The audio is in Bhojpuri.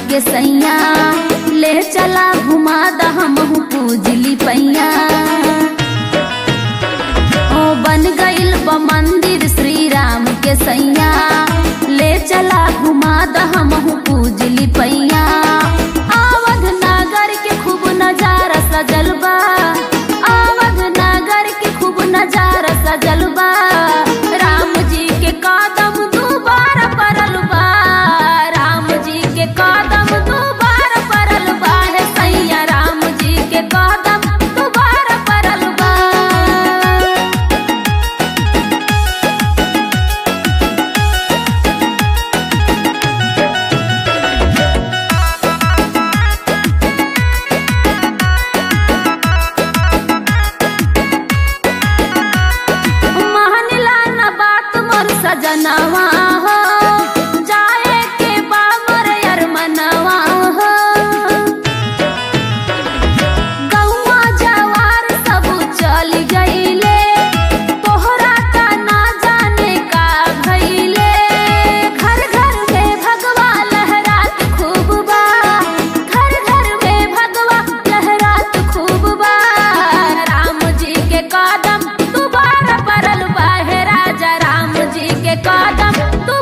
के सैया ले चला घुमा द हमहू पूजली पैया ओ बन गइल बा मंदिर श्री राम के सैया ले चला घुमा द हमहू पूजली पैया आवध नागर के खूब नजारा सजल बा आवध नागर के खूब नजारा सजल बा राम जी के कदम दोबारा परल बा राम जी के कदम दोबारा परल बा हे सैया राम जी के कदम दोबारा परल बा महनला न बात मोर सजनवा हो जाए के बा मोर अरमनवा हो गौवा जवार सब चल गईले तोहरा का ना जाने का भइले घर घर में भगवा लहरात खूब बा घर घर में भगवा लहरात खूब बा राम जी के कदम दोबारा परल बा हे राजा राम जी के कदम